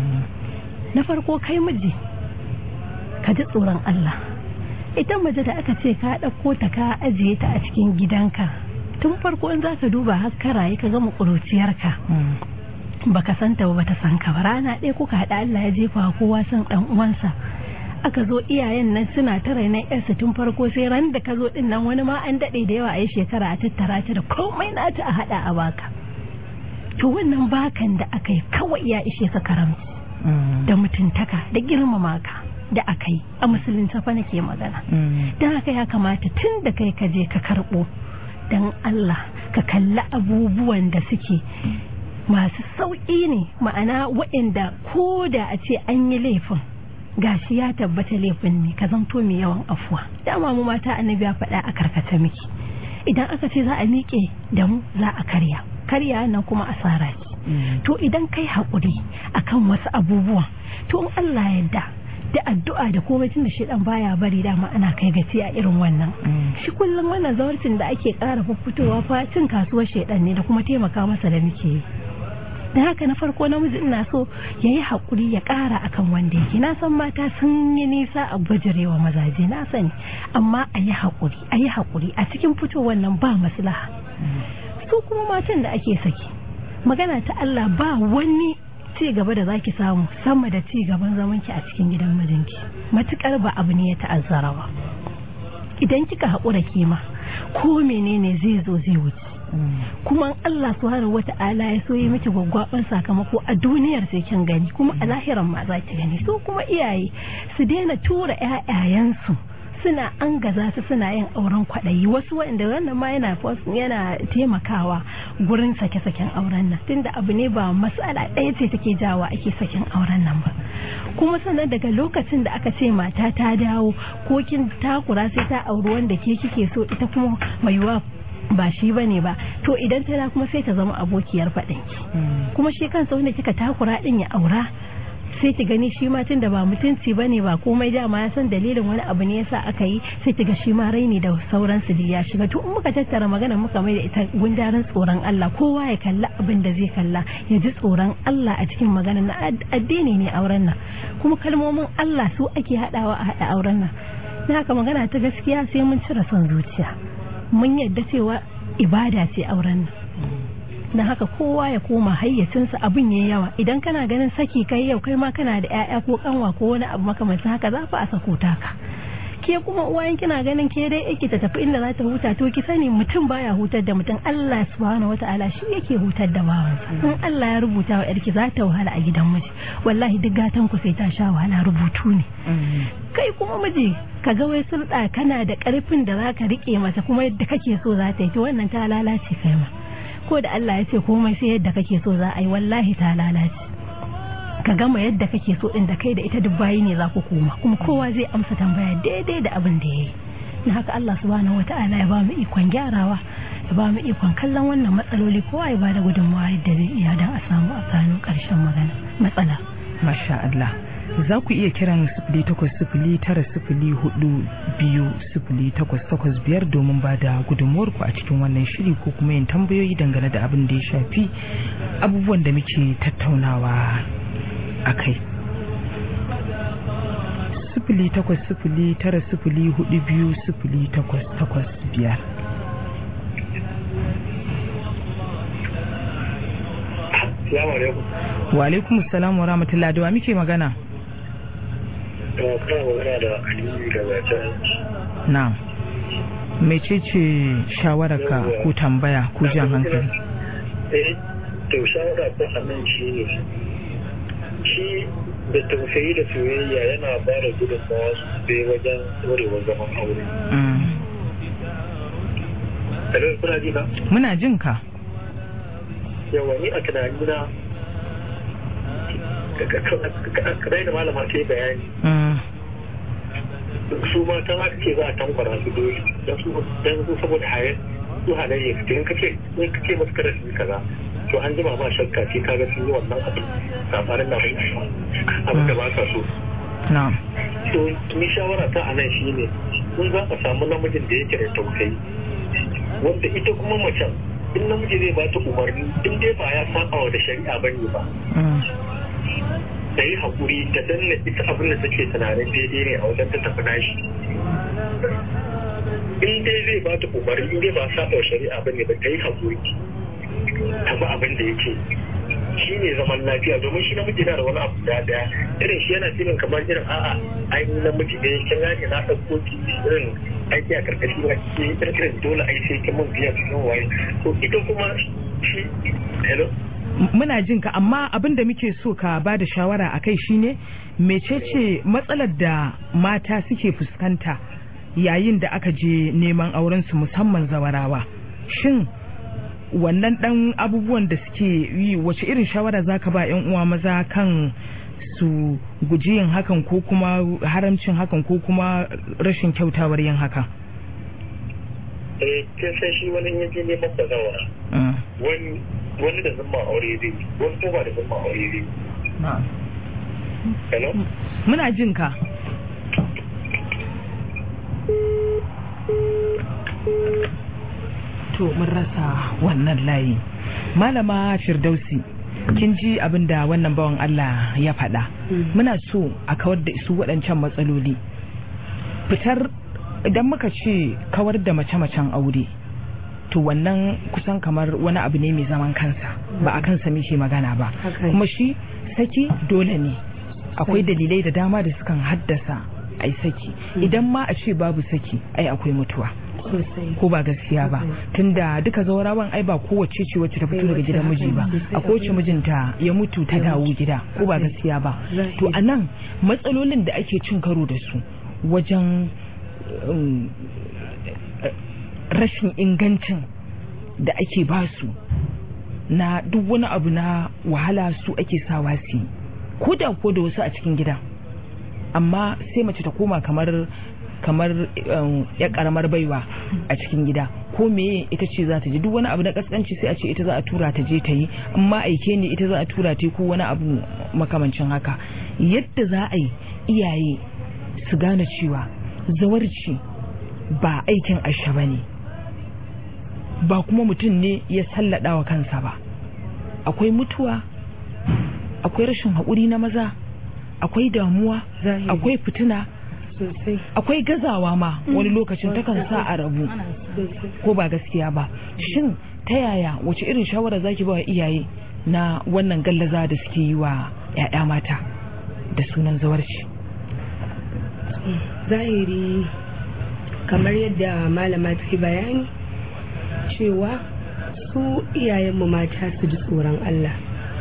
na farko kai miji ka ji tsoron Allah ita mace da aka ce ka ɗauko ta ka ajiye ta a cikin gidanka tun farko in za ka duba har karaye ka gama ƙuruciyarka baka santa ba bata san ka ba rana ɗaya kuka haɗa Allah ya jefa kowa san ɗan uwansa aka zo iyayen nan suna ta rainon yarsa tun farko sai ran da ka zo din nan wani ma an daɗe da yawa a yi shekara a tattara ta da komai nata a haɗa a baka to wannan bakan da aka yi kawai ya ishe ka karamci da mutuntaka da girmama ka da aka yi a musulunci fa nake magana don haka ya kamata tun da kai ka je ka karɓo don Allah ka kalli abubuwan da suke masu sauƙi ne ma'ana waɗanda ko da a ce an yi laifin gashi ya tabbata laifin ne ka zanto mai yawan afuwa dama mu mata annabi ya faɗa a karkata miki idan aka ce za a miƙe da mu za a karya karya nan kuma asara ce to idan kai haƙuri akan wasu abubuwan to in Allah yadda da addu'a da komai tun da shi dan baya bari dama ana kai gaci a irin wannan shi kullum wannan zawarcin da ake ƙara fitowa fa cin kasuwar shedan ne da kuma taimaka masa da muke yi da haka na farko namiji ina so ya yi haƙuri ya ƙara akan wanda yake na san mata sun yi nisa a bajirewa mazaje na sani amma a yi haƙuri a yi haƙuri a cikin fitowar nan ba maslaha su kuma matan da ake saki magana ta Allah ba wani ci gaba da zaki samu sama da ci gaban zamanki a cikin gidan mijinki matukar ba abu ne ya ta'azzara ba idan kika haƙura kima ko menene zai zo zai wuce kuma Allah subhanahu wata'ala ya so yi miki gwaggwaban sakamako a duniyar sai kin gani kuma a lahiran ma za ki gani so kuma iyaye su daina tura ƴaƴayensu suna an gaza su suna yin auren kwaɗayi wasu wanda wannan ma yana yana taimakawa gurin sake-saken auren nan tunda abu ne ba mas'ala ɗaya ce take jawa ake saken auren nan ba kuma sannan daga lokacin da aka ce mata ta dawo ko kin takura sai ta auri wanda ke kike so ita kuma mai wa ba shi ba ne ba to idan ta kuma sai ta zama abokiyar faɗinki kuma shi kansa wanda kika takura ɗin ya aura sai ki gani shi ma tun da ba mutunci ba ne ba komai dama ya san dalilin wani abu ne yasa aka yi sai ki ga shi ma raini da sauransu da ya shiga to in muka tattara magana muka mai da ita gundarin tsoron Allah kowa ya kalla abin da zai kalla ya ji tsoron Allah a cikin magana na addini ne auren nan kuma kalmomin Allah su ake haɗawa a haɗa auren nan na haka magana ta gaskiya sai mun cire son zuciya mun yadda cewa ibada ce auren nan na haka kowa ya koma hayyacinsa abin yayi yawa idan kana ganin saki kai yau kai ma kana da 'ya'ya ko kanwa ko wani abu makamancin haka za fa a sako taka ke kuma uwayen kina ganin ke dai yake ta tafi inda za ta huta to ki sani mutum baya hutar da mutum Allah subhanahu wataala shi yake hutar da bawansa in Allah ya rubuta wa yarki za ta wahala a gidan miji wallahi duk gatan ku sai ta sha wahala rubutu ne kai kuma miji ka ga wai sulɗa kana da ƙarfin da za ka riƙe mata kuma yadda kake so za ta yi to wannan ta lalace kai ma ko da Allah ya ce komai sai yadda kake so za a yi wallahi ta lalace ka gama yadda kake so din da kai da ita duk bayi ne za ku koma kuma kowa zai amsa tambaya daidai da abin da ya yi na haka Allah subhanahu wata'ala ya ba mu ikon gyarawa ya ba mu ikon kallon wannan matsaloli kowa ya ba da gudunmawa yadda zai iya don a samu a gano ƙarshen magana matsala masha Allah za ku iya kiran sifili takwas sifili tara sifili hudu biyu sifili takwas takwas biyar domin ba da gudunmuwar ku a cikin wannan shiri ko kuma yin tambayoyi dangane da abin da ya shafi abubuwan da muke tattaunawa a kai sifili takwas sifili tara sifili hudu biyu sifili takwas takwas biyar wa alaikum salam wa rahmatullahi da wa muke magana kana magana da aliyu daga can na mecece shawararka ko tambaya ko jan hankali eh to shawara ta anan shi ne shi da tausayi da soyayya yana ba da gudunmawa sosai wajen ɗorewar zaman aure. Hello, kuna ji na? muna jin ka Yawa ni a tunanina kadai da malama ta yi bayani Mm, su matan aka ce za a tankwara su dole don su don su saboda haye su halayya su in kace in kace masu kada su yi kaza to an jima ba shakka ce kaga sun yi wannan abin safarin na bai abin da ba sa so na'am to ni shawara ta anan shine in za a samu namijin da yake da tausayi wanda ita kuma macen in namiji zai ba ta umarni in dai ba ya saba wa da shari'a bane ba Mm, ta yi haƙuri ta danna ita abin da take tunanin daidai ne a wajen ta tafi nashi in dai zai ba ta umarni in dai ba saba wa shari'a bane ba ta yi haƙuri ta bi abin da yake shi ne zaman lafiya domin shi namiji na da wani abu da daya irin shi yana filin kamar irin a'a ai ni namiji ne kin gane na ɗauko ki irin aiki a karkashi na ke irin dole ai sai kin mun biya cikin waye to ita kuma shi hello muna jin ka amma abin da muke so ka ba da shawara a kai shine mecece matsalar da mata suke fuskanta yayin da aka je neman aurensu musamman zawarawa shin wannan dan abubuwan da suke yi wace irin shawara zaka ba yan uwa maza kan su guji yin hakan ko kuma haramcin hakan ko kuma rashin kyautawar yin hakan eh kin san shi wani yaje neman bazawara Mm. wani wani da zama aure zai yi, wani ko ba da zama aure zai yi. hello muna jin ka to mun rasa wannan layi malama firdausi kin ji abin da wannan bawan Allah ya faɗa muna so a kawar da su waɗancan matsaloli fitar idan muka ce kawar da mace-macen aure to wannan kusan kamar wani abu ne mai zaman kansa ba a kansa muke magana ba Haka ne. kuma shi saki dole ne akwai dalilai da dama da sukan haddasa ai saki idan ma a ce babu saki ai akwai mutuwa sosai ko ba gaskiya ba tunda duka zaurawan ai ba kowace ce wacce ta fito daga gidan miji ba a kowace mijinta ya mutu ta dawo gida ko ba gaskiya ba to a nan matsalolin da ake cin karo da su wajen um, rashin ingancin da ake ba su na duk wani abu na wahala su ake sawa su yi ko da ko da wasu a cikin gida amma sai mace ta koma kamar kamar um, ya karamar baiwa a cikin gida ko meye ita ce za ta ji duk wani abu na kaskanci sai a ce ita za a tura ta je ta yi amma aike ne ita za a tura ta yi ko wani abu makamancin haka yadda za a yi iyaye su gane cewa zawarci ba aikin asha ba ne ba kuma mutum ne ya sallada wa kansa ba akwai mutuwa akwai rashin haƙuri na maza akwai damuwa Zahiri. akwai fitina akwai gazawa ma wani lokacin takan sa a rabu ko ba gaskiya ba shin ta yaya wace irin shawara zaki ba wa iyaye na wannan gallaza da suke yi wa 'ya'ya mata da sunan zawarci zahiri kamar yadda malama ta yi bayani cewa su iyayenmu mata su ji tsoron Allah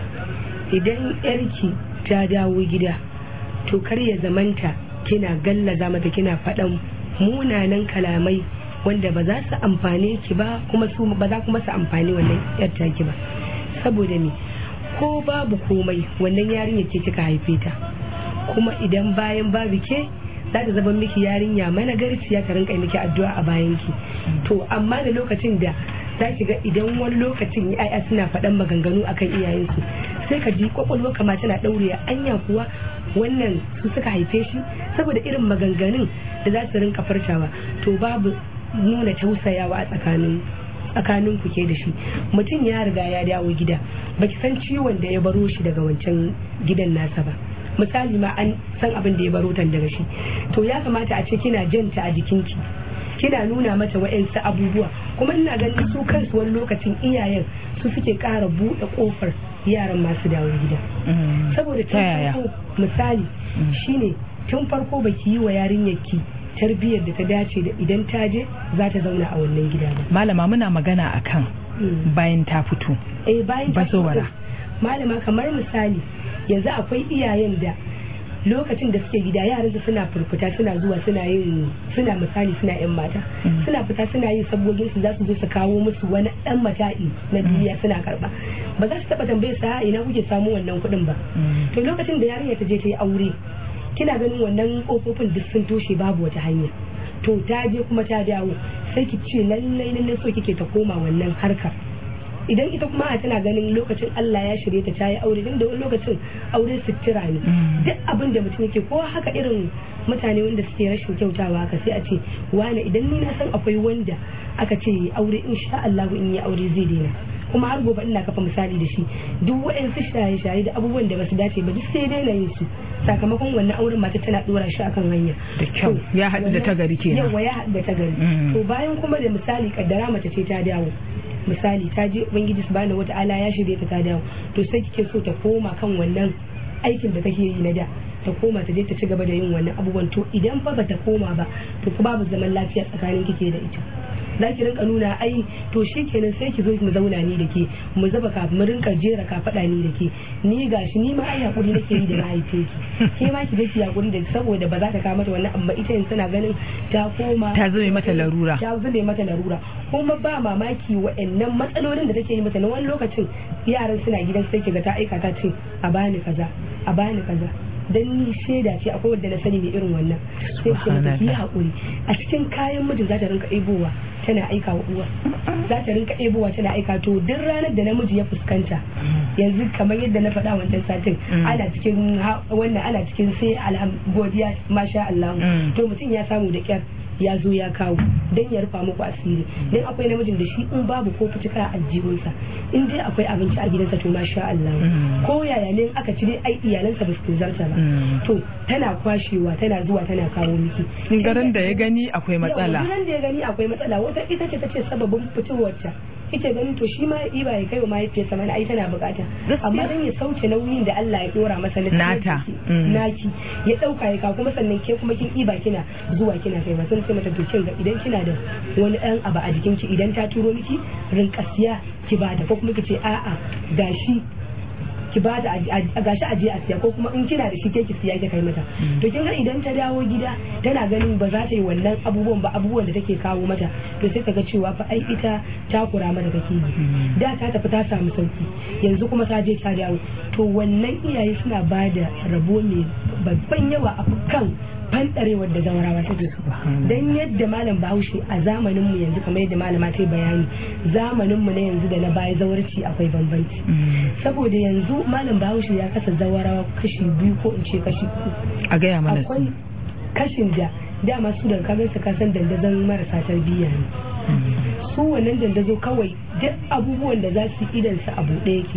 idan yarki ta dawo gida to kar ya zamanta kina gallaza mata kina faɗan munanan kalamai wanda ba za su amfane ki ba kuma su ba za kuma su amfani wannan yar ki ba saboda me ko babu komai wannan yarinya ce kika haife ta kuma idan bayan babu ke za ta zama miki yarinya mana garciya ta rinka miki addu'a a bayan ki to amma da lokacin da za ki ga idan wani lokacin ya'ya suna faɗan maganganu akan iyayensu sai ka ji kwakwalwa kama tana ɗaure anya kuwa wannan su suka haife shi saboda irin maganganun da za su rinka farcawa to babu nuna tausayawa a tsakanin tsakanin ku ke da shi mutum ya riga ya dawo gida baki san ciwon da ya baro shi daga wancan gidan nasa ba misali ma an san abin da ya baro tan daga shi to ya kamata a ce kina janta a jikinki kina nuna mata wa'yansu abubuwa kuma ina ganin su kansu wani lokacin iyayen su suke ƙara buɗe ƙofar yaran masu dawo gida saboda tun farko misali shine tun farko baki yi wa yarinyarki tarbiyyar da ta dace da idan ta je za ta zauna a wannan gida ba malama muna magana akan bayan ta fito eh bayan ta fito bazowara malama kamar misali yanzu akwai iyayen da lokacin da suke gida yaransu suna furfuta suna zuwa suna yin suna misali suna yan mata suna fita suna yin sabogin su za su zo su kawo musu wani dan mata'i na duniya suna karba ba za su taba tambaye su a ina kuke samu wannan kuɗin ba to lokacin da yarinya ta je ta yi aure kina ganin wannan kofofin duk sun toshe babu wata hanya to ta je kuma ta dawo sai ki ce lallai lallai so kike ta koma wannan harkar idan ita kuma a tana ganin lokacin Allah ya shirye ta tayi aure din da wani lokacin aure sutura ne duk abin da mutum yake ko haka irin mutane wanda suke rashin kyautawa haka sai a ce wani idan ni na san akwai wanda aka ce aure insha Allah in yi aure zai daina kuma har gobe ina kafa misali da shi duk waɗansu shaye-shaye da abubuwan da basu dace ba duk sai daina yin su sakamakon wannan auren mata tana dora shi akan hanya da kyau ya haɗu da ta gari kenan yawa ya haɗu da ta gari to bayan kuma da misali kaddara mace ce ta dawo misali ta je ubangiji subhanahu wata'ala ya shirye ta ta dawo to sai kike so ta koma kan wannan aikin da take yi na da ta koma ta je ta ci gaba da yin wannan abubuwan to idan fa ba ta koma ba to ku babu zaman lafiya tsakanin kike da ita za ki rinka nuna ai to shi kenan sai ki zo mu zauna ni da ke mu zaba ka mu rinka jera ka faɗa ni da ke ni gashi ni ma ai hakuri nake yi da na haife ki ke ma ki je ki hakuri da saboda ba za ta kawo mata wannan amma ita yanzu tana ganin ta koma ta zame mata larura ta zame mata larura kuma ba mamaki wa'annan matsalolin da take yi mata na wani lokacin yaran suna gidan sai ki ga ta aika ta ce a bani kaza a bani kaza dan ni shaida ce akwai wanda na sani mai irin wannan sai ce mata ki haƙuri a cikin kayan mijin za ta rinka ebowa tana aika wa uwa za ta rinka ebowa tana aika to duk ranar da namiji ya fuskanta yanzu kamar yadda na faɗa wancan satin ana cikin wannan ana cikin sai godiya masha Allah to mutum ya samu da kyar ya zo ya kawo don ya rufa muku asiri don akwai namijin da shi in babu ko fitika a aljihunsa in dai akwai abinci a gidansa to masha Allah ko yaya ne aka ci dai ai iyalansa ba su zarta ba to tana kwashewa tana zuwa tana kawo miki garin da ya gani akwai matsala garin da ya gani akwai matsala wata ita ce tace sababin fitowarta kike ganin to shi ma ya ba ya kai wa mahaifiyarsa mana ai tana bukata amma dan ya sauke nauyin da Allah ya dora masa na nata naki ya dauka ya kawo kuma sannan ke kuma kin iba kina zuwa kina kai ba sun ce mata to kin ga idan kina da wani dan abu a jikin ki idan ta turo miki rinka siya ki bada ko kuma kice a'a gashi ki ba da gashi aje a siya ko kuma in kina da shi ke ki siya ki kai mata to kin ga idan ta dawo gida tana ganin ba za ta yi wannan abubuwan ba abubuwan da take kawo mata to sai ka ga cewa fa ai ita ta kura mata take yi da ta tafi ta samu sauki yanzu kuma ta je ta dawo to wannan iyaye suna ba da rabo mai babban yawa a kan fanɗarewar da zawarawa take su dan yadda malam bahaushe a zamanin mu yanzu kamar yadda malama ta bayani zamanin mu na yanzu da na baya zawarci akwai bambanci saboda yanzu malam bahaushe ya kasa zawarawa kashi biyu ko in ce kashi uku a gaya mana akwai kashin da dama su daga kagan su kasan dandazon marasa tarbiyya ne su wannan dandazo kawai duk abubuwan da za su idan su abu ɗaya yake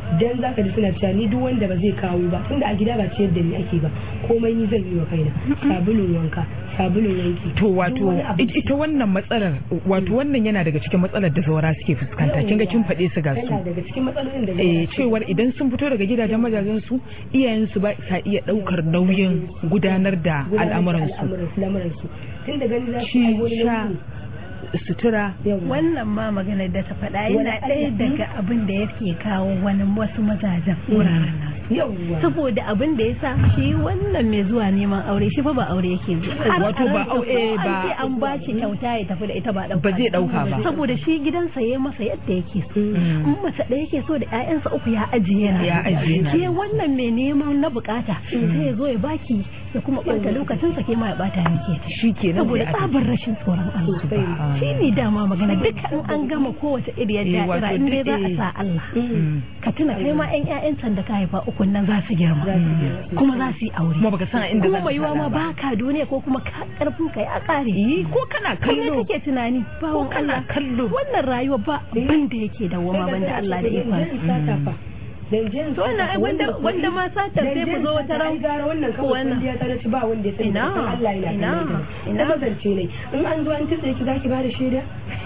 dan zaka ji suna cewa ni duk wanda ba zai kawo ba tunda a gida ba ciyar da ni ake ba komai ni zan yi wa kaina sabulun wanka sabulun wanki to duk wato wani abu- ita wannan matsalar wato wannan yana daga cikin matsalar da zaura suke fuskanta kin ga kin faɗe su ga su yana daga cikin matsalolin da eh cewar idan sun fito daga gidajen mazajen su iyayen su ba sa iya daukar nauyin gudanar da al'amuran su al'amuran su tun da gani za su Ci, yi wani sha, nauyi. sutura Yawwa. wannan ma maganar da ta faɗa yana Wani ɗaya Allah. daga abin da yake kawo wani wasu mazajen wuraren nasu yawwa saboda abin da ya sa shi wannan mai zuwa neman aure shi fa ba aure yake zuwa Har Wato a ba ransa aure ko ba- an ce an ba shi kyauta ya tafi da ita ba ɗauka Ba zai ɗauka ba. saboda shi gidansa ya masa yadda yake so Mm. in mace ɗaya yake so da ƴaƴansa uku ya ajiye na Ya ajiye na. ke wannan mai neman na bukata sai ya zo ya baki ya kuma ɓata lokacinsa ke ma ya ɓata miki shi kenan saboda sai a tsabar rashin tsoron Allah Subhanallah. shi ne dama magana duka in an gama kowace iriyar Eh, wato da'ira in dai za a duk- sa Allah Mm. ka tuna kai ma 'yan 'ya'yan can da ka haifa ukun nan za su girma kuma za su yi aure kuma baka san a inda kuma za mai yiwa ka ma ba ka duniya ko kuma ka karfin ka ya kare yi ko kana kai ne kallo kake tunani bawon kana Allah kallo. wannan rayuwa ba abin da yake da wama banda Allah da ikon to wannan ai wanda wanda ma satar sai ku zo wata ran gara wannan kawai wannan. kun ta ci ba wanda ya sani Ina, da Allah yana ina, kallon ta ina. ta zance ne in an zo an tsitse ki zaki ba da shaida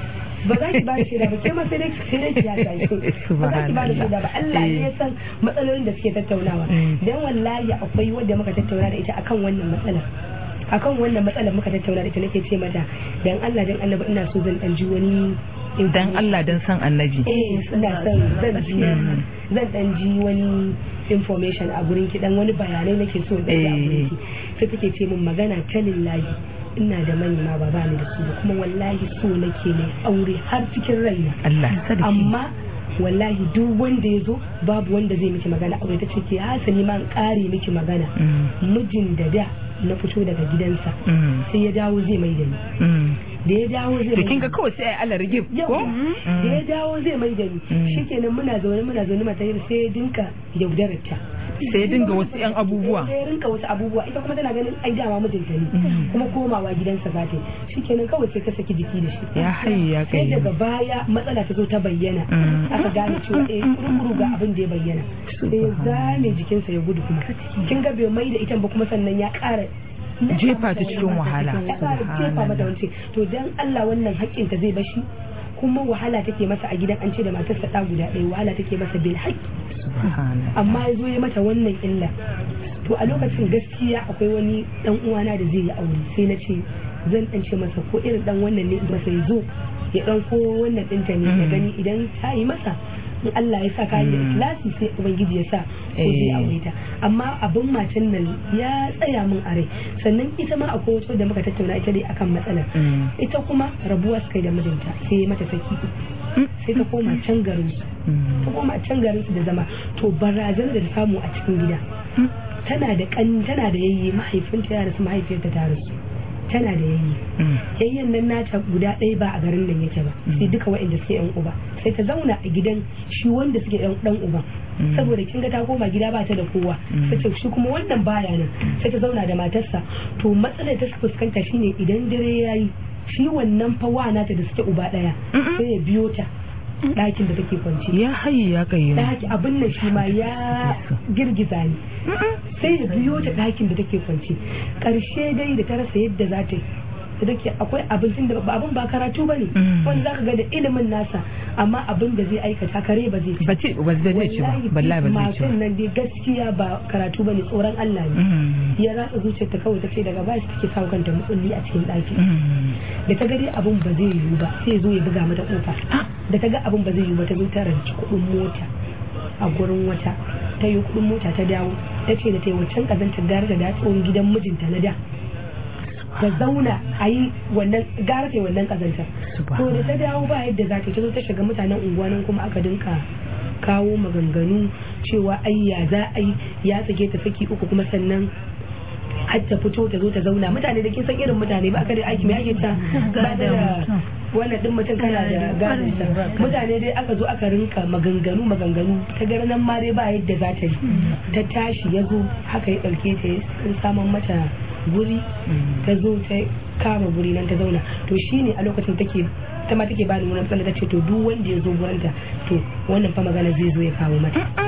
ba za ki ba da shaida ba ke ma sai dai sai dai ki ya sai ba za ki ba da shaida ba Allah ne ya san matsalolin da suke tattaunawa Mm. dan wallahi akwai wanda muka tattauna da ita akan wannan matsalar akan wannan matsalar muka tattauna da ita nake ce mata dan Allah dan Annabi ina so zan dan ji wani dan Allah dan san annabi eh ina son zan ji zan dan ji wani information a gurin ki dan wani bayanai nake so da a gurin ki sai take ce min magana ta lillahi ina da manema ba ba ni da su ba kuma wallahi so nake ne aure har cikin raina Allah sarki amma wallahi duk wanda ya zo babu wanda zai miki magana aure ta ce ke hasali ma in kare miki magana Mm. mijin da da na fito daga gidansa Mm. sai ya dawo zai mai da ni Mm. da ya dawo zai to mai kin da ga kawai sai ai alargib yau ko da ya dawo zai mai da ni Mm. shikenan muna zaune muna zaune mata yi sai ya dinka yaudarar ta sai ya dinga wasu yan abubuwa sai ya rinka wasu abubuwa ita kuma tana ganin ai dama mijinta ne Mm. kuma komawa gidansa za ta yi shikenan kawai sai ka saki jiki da shi ya hayi ya sai kai daga baya matsala ta zo ta bayyana Mm. aka gane cewa eh kurkuru ga abin da ya bayyana sai ya zame jikinsa ya gudu kuma kin ga bai mai da ita ba kuma sannan ya ƙara jefa ta cikin wahala ya ƙara jefa mata wance to dan Allah wannan haƙƙin ta zai bashi kuma wahala take masa a gidan an ce da matarsa ɗa guda ɗaya wahala take masa bil haƙƙi subhanallah amma ya zo ya mata wannan illa to a lokacin gaskiya akwai wani dan uwana da zai yi aure sai na ce zan dan ce masa ko irin dan wannan ne masa ya zo ya dan ko wannan dinta ne ya Mm. gani idan ta yi masa in Allah ya sa ka yi da Mm. ikhlasi sai ubangiji ya sa ko zai Eh. aure ta amma abin matan nan ya tsaya min a rai sannan ita ma akwai wata da muka tattauna ita dai akan matsalar Mm. ita kuma rabuwa suka yi da mijinta sai ya mata saki sai ta koma can garin su Mm. ta koma can garin su da zama to barazanar da ta samu a cikin gida tana da kan tana da yayye mahaifinta ya rasu mahaifiyarta ta rasu tana da yayye Mm. yayyen nan nata guda ɗaya ba a garin nan yake ba sai duka waɗanda suke yan uba sai ta zauna a gidan shi wanda suke yan dan uban Mm. saboda kin ga ta koma gida ba ta da kowa Mm. sai ta shi kuma wannan baya nan sai ta zauna da matarsa to matsalar ta fuskanta shine idan dare yayi shi wannan fa wa nata da suke uba ɗaya Mm-mm. sai ya biyo ta ɗakin da take kwance ya hayi ya kai ɗaki abin nan shi ma ya girgiza ni sai ya biyo ta ɗakin da take kwance ƙarshe dai da ta rasa yadda za ta yi da take akwai abincin da ba abin ba karatu ba ne Mm. wanda za ka ga da ilimin nasa amma abin da zai aikata kare ba zai ci ba ce ba zai ci ba wallahi ba zai ci matan ba nan dai gaskiya ba karatu ba ne tsoron Allah ne Mm. ya ratsa zuciyarta kawai ta ce daga baya take sa kanta mutsulli a cikin ɗaki Mm. da ta ga dai abin ba zai yiwu ba sai ya zo ya buga mata kofa da ta ga abin ba zai yiwu ba ta zo ta ranci kuɗin mota a gurin wata ta yi kuɗin mota ta dawo ta ce da ta yi wancan ƙazantar gara da da tsohon gidan mijinta na da ta zauna a yi wannan gara ta yi wannan ƙazantar to da ta dawo ba yadda za ta yi ta zo ta shiga mutanen unguwa nan kuma aka dinka kawo maganganu cewa ai ya za a yi ya tsage ta saki uku kuma sannan har ta fito ta zo ta zauna mutane da kin san irin mutane ba aka da aiki mai ake ta ba da wannan din mutum kana da gadon sa mutane dai aka zo aka rinka maganganu maganganu ta gara nan ma dai ba yadda za ta yi ta tashi ya zo haka ya ɗauke ta ya saman mata guri ta zo ta kama guri nan ta zauna to shine a lokacin take ta ma take bani wani matsala ta ce to duk wanda ya zo gurinta to wannan fa magana zai zo ya kawo mata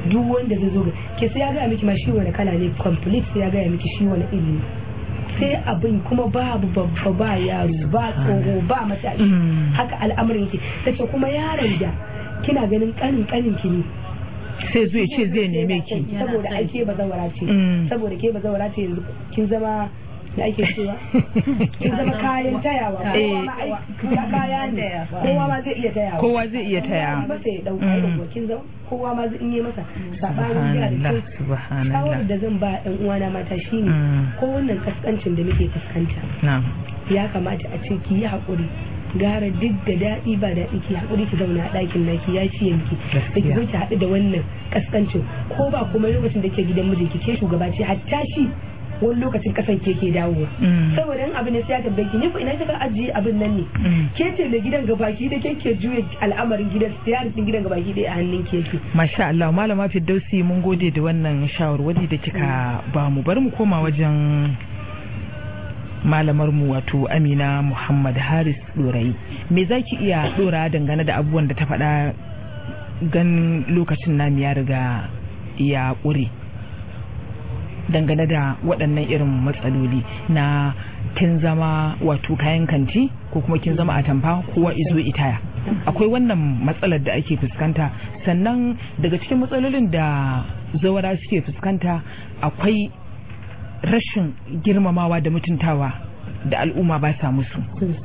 duk wanda zai zo ga ke sai ya gaya miki ma shi wani kala ne complete sai ya gaya miki shi wani iri sai abin kuma babu babba ba yaro ba tsoho ba matashi haka al'amarin ki tace kuma yaron da kina ganin kanin kanin ki ne sai zuwa ce zai neme ki saboda ai ke bazawara ce saboda ke bazawara ce yanzu kin zama da ake cewa kin zama kayan tayawa kowa kaya ne kowa ma zai iya tayawa kowa zai iya tayawa ba sai dauka irin kin zama kowa ma zai yi masa sabanin yana da kyau shawarar da zan ba ɗan uwana mata shine ko wannan kaskancin da muke fuskanta ya kamata a ce ki yi haƙuri gara duk da daɗi ba daɗi ki haƙuri ki zauna a ɗakin naki ya ciye miki da ki zo ki haɗu da wannan kaskancin ko ba kuma lokacin da ke gidan mijinki ke shugaba ce hatta shi wani lokacin kasan ke ke dawowa saboda in abu ne sai ya tambaye ki ni ko ina kika ajiye abin nan ne ke ce da gidan gabaki da ke ke juya al'amarin gidan siyarin din gidan gabaki da a hannun ke ke masha Allah malama Firdausi mun gode da wannan shawarwari da kika ba mu bar mu koma wajen malamar mu wato Amina Muhammad Haris Dorai me zaki iya dora dangane da abubuwan da ta faɗa gan lokacin namu ya riga ya ƙure dangane da waɗannan irin matsaloli na kin zama wato kayan kanti ko kuma kin zama atamfa kowa izo itaya akwai wannan matsalar da ake fuskanta sannan daga cikin matsalolin da zawara suke fuskanta akwai rashin girmamawa da mutuntawa da al'umma ba sa musu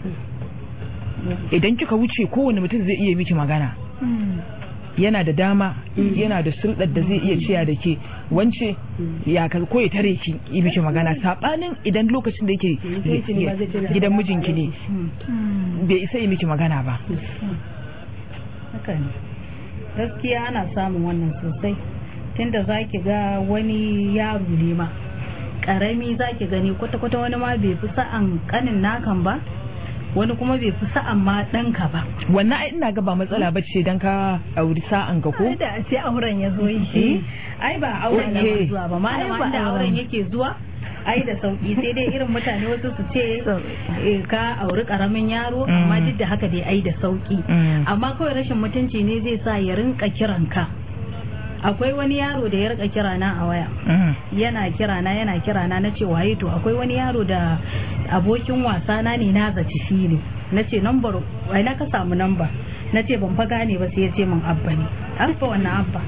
idan kika wuce kowane mutum zai iya miki magana yana da dama yana da sulɗar da zai iya ciya da ke wance ya ko ya tare ki yi miki magana sabanin idan lokacin da yake gidan mijinki ne bai isa yi miki magana ba gaskiya ana samun wannan sosai tunda zaki ga wani yaro ne ma karami zaki gani kwata-kwata wani ma bai fi sa'an kanin nakan ba wani kuma bai fi sa'an ma ɗanka ba. Wannan ai ina ga ba matsala ba ce don ka auri sa'an ka ko? Ai da ce auren ya zo shi. Ai ba auren ya zuwa ba malama da auren yake zuwa. ai da sauki sai dai irin mutane wasu su ce ka auri karamin yaro amma duk da haka dai ai da sauki amma kawai rashin mutunci ne zai sa ya rinka kiranka akwai wani yaro da ya rika kira na a waya yana kira na yana kira na na ce waye to akwai wani yaro da abokin wasa na ne na zaci shi ne na ce nambar wai na ka samu namba na ce ban fa gane ba sai ya ce min abba ne abba wannan abba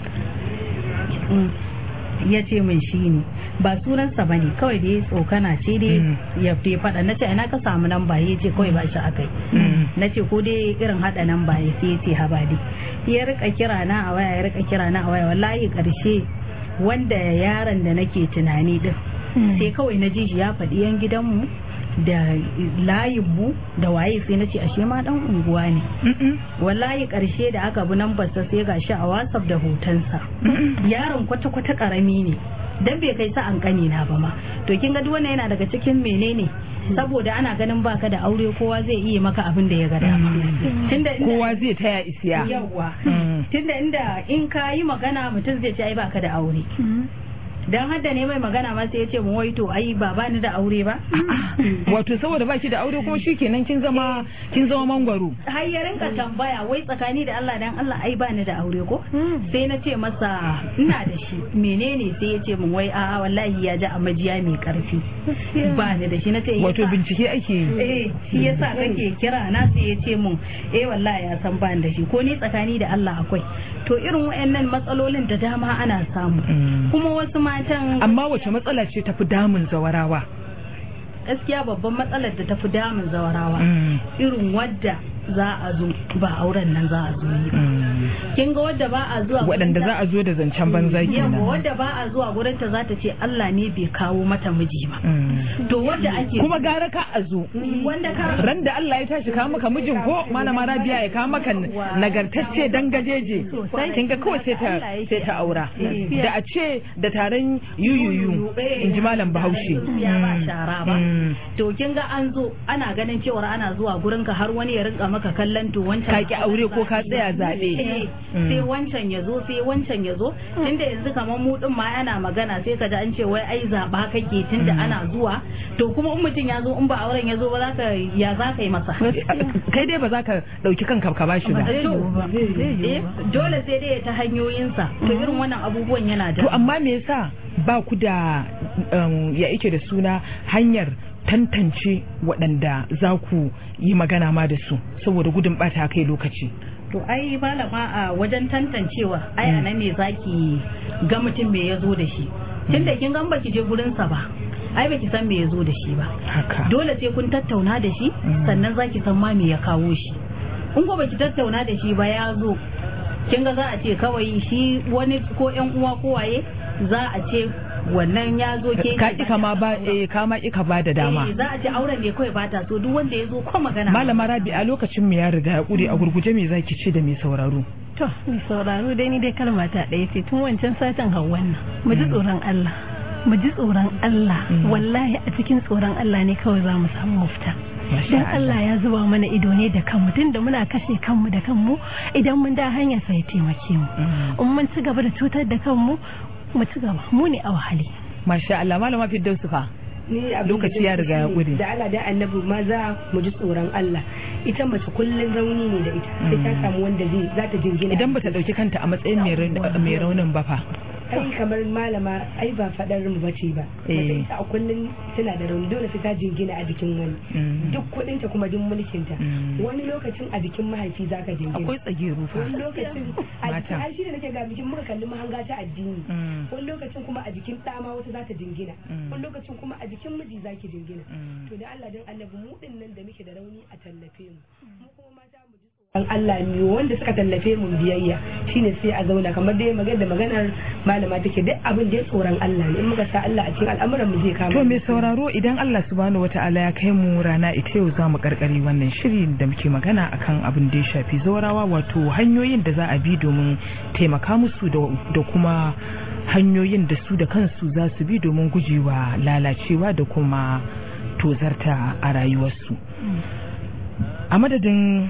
ya ce min shi ne ba sunansa ba ne kawai da ya tsokana ce dai ya fi faɗa na ce ina ka samu namba ya ce kawai ba shi akai na ce ko dai irin haɗa namba ya sai ya ce haba dai ya rika kira na a waya ya rika kira na a waya wallahi karshe wanda yaron da nake tunani din sai kawai na ji shi ya faɗi yan gidanmu da layinmu da waye sai na ce ashe ma dan unguwa ne wallahi karshe da aka bi nan basa sai ga shi a whatsapp da hotonsa yaron kwata-kwata karami ne dan bai kai sa an kani na ba ma to kin ga duk wannan yana daga cikin menene saboda ana ganin baka da aure kowa zai iya maka abin da ya ga dama tunda kowa zai taya isiya yawa tunda inda in ka yi magana mutum zai ce ai baka da aure dan hadda ne mai magana ma sai ya ce mu wai to ai ba bani da aure ba wato saboda baki da aure kuma shikenan kin zama kin zama mangwaro har ya rinka tambaya wai tsakani da Allah dan Allah ai bani da aure ko sai na ce masa ina da shi menene sai ya ce mun wai a'a wallahi ya ji a majiya mai karfi bani da shi na ce wato bincike ake yi eh shi yasa kake kira na sai ya ce mun eh wallahi ya san bani da shi ko ni tsakani da Allah akwai to irin wayannan matsalolin da dama ana samu kuma wasu matan amma wace matsala ce tafi damun zawarawa gaskiya babban matsalar da tafi damun zawarawa irin wadda za a zo ba auren nan za a zo yi kin ga wadda ba a zuwa waɗanda za a zo da zancen banza kenan yawa wadda ba a zuwa gurin ta za ta ce Allah ne bai kawo mata miji ba to wadda ake kuma gara ka a zo wanda ka ran da Allah ya tashi kawo maka mijin ko malama Rabiya ya kawo maka nagartacce dan gajeje kin ga kawai sai ta sai ta aura da a ce da taron yuyuyu in ji malam Bahaushe ya ba shara ba to kin ga an zo ana ganin cewa ana zuwa gurin ka har wani ya rinka maka kallon to wancan ka ki aure ko ka tsaya zabe sai wancan ya zo sai wancan ya zo tunda yanzu kamar mu din ma ana magana sai ka ji an ce wai ai zaba kake tunda ana zuwa to kuma in mutum ya zo in ba auren ya zo ba za ka ya za ka yi masa kai dai ba za ka dauki kanka ka bashi ba dole sai dai ta hanyoyinsa to irin wannan abubuwan yana da to amma me yasa ba ku da ya ike da suna hanyar tantance waɗanda za ku yi magana ma da su saboda gudun bata kai lokaci to ai malama a wajen tantancewa ai a nan ne zaki ga mutum me ya zo da shi tunda kin gan baki je gurinsa ba ai baki san me ya zo da shi ba dole sai kun tattauna da shi sannan zaki san ma me ya kawo shi in ko baki tattauna da shi ba ya zo kin ga za a ce kawai shi wani ko yan uwa ko waye za a ce wannan ya zo ke ka ki kama ba eh kama ki ka ba da dama za a ce auren ne kawai bata so duk wanda ya zo ko magana malama rabi a lokacin mu ya riga ya kure a gurguje me zaki ce da mai sauraro to mai sauraro dai ni dai kalma ta ɗaya ce tun wancan satin hawan nan mu ji tsoron Allah mu ji tsoron Allah wallahi a cikin tsoron Allah ne kawai za mu samu mafita dan Allah ya zuba mana ido ne da kanmu tunda muna kashe kanmu da kanmu idan mun da hanya sai ya taimake mu in mun ci gaba da cutar da kanmu mu ci gaba mu ne a wahali masha Allah malama Firdausu fa ni lokaci ya riga ya gure da Allah da annabi maza mu ji tsoron Allah ita mace kullun rauni ne da ita sai ta samu wanda zai za ta jingina idan bata dauki kanta a matsayin mai raunin ba fa ai kamar malama ai ba fadar mu bace ba mace ita a kullun tana da rauni dole sai ta jingina a jikin wani duk kudin ta kuma duk mulkin ta wani lokacin a jikin mahaifi zaka jingina akwai tsageru fa wani lokacin a jikin ai shi da nake ga bikin muka kalli mahanga ta addini wani lokacin kuma a jikin ɗa ma wata za ta jingina wani lokacin kuma a jikin miji zaki jingina to da Allah dan annabi mu din nan da muke da rauni a tallafe mu mu kuma mata mu ji an Allah ne wanda suka tallafe mu biyayya shine sai a zauna kamar dai magana da maganar malama take duk abin da ya tsoron Allah ne in muka sa Allah a cikin al'amuran mu zai kama to mai sauraro idan Allah subhanahu wataala ya kai mu rana ita yau zamu karkare wannan shiri da muke magana akan abin da ya shafi zaurawa wato hanyoyin da za a bi domin taimaka musu da kuma hanyoyin da su da kansu za su bi domin gujewa lalacewa da kuma tozarta a rayuwarsu a madadin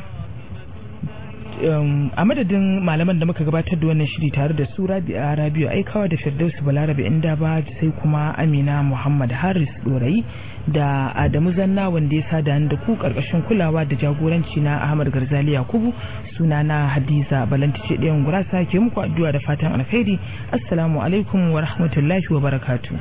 a madadin malaman da muka gabatar da wannan shiri tare da su rabi'a rabiu aikawa da firdausu balarabe inda ba sai kuma amina muhammad haris dorayi da adamu zanna wanda ya sada da ku karkashin kulawa da jagoranci na ahmad garzali yakubu suna na hadiza balantice ɗayan gurasa ke muku addu'a da fatan alkhairi assalamu alaikum wa rahmatullahi wa barakatu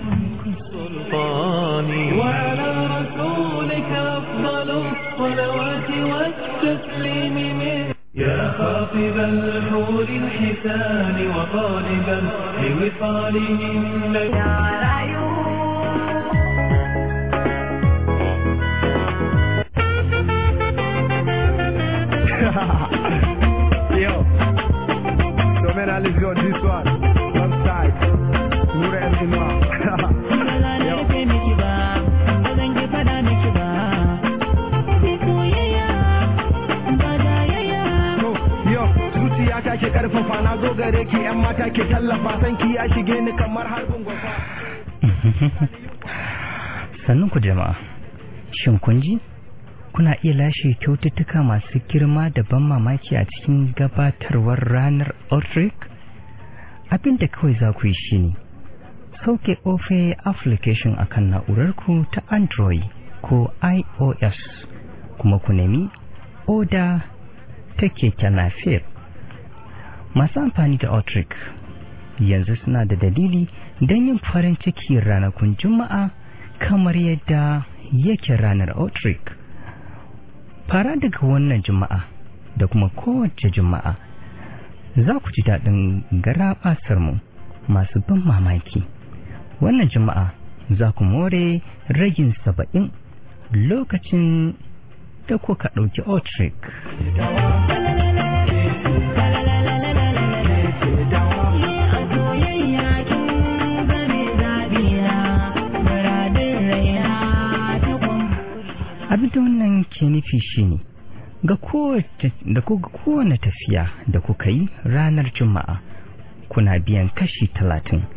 وعلى رسولك أفضل الصلوات والتسليم منه يا خاطب الحور الحسان وطالبا لوصالهن يا Yo, so man, I let's go this one. One side, Nura and Imam. zuciya ta ke karfafa na zo gare ki yan mata ke tallafa san ki ya shige ni kamar harbin gwafa sannan ku jama'a shin kun ji kuna iya lashe kyaututtuka masu girma da ban mamaki a cikin gabatarwar ranar Outreak? abinda kawai za ku yi shine sauke ofe application akan na'urarku ta android ko ios kuma ku nemi oda ta keke nafir masu amfani da Outreak yanzu suna da dalili don yin farin ciki ranakun juma'a kamar yadda yake ranar Outreak fara daga wannan juma'a da kuma kowace juma'a za ku ji daɗin garaɓasar mu masu ban mamaki wannan juma'a za ku more ragin saba'in lokacin da kuka ɗauki Outreak. abin da wannan ke nufi shine ga kowane tafiya da kuka yi ranar juma'a kuna biyan kashi talatin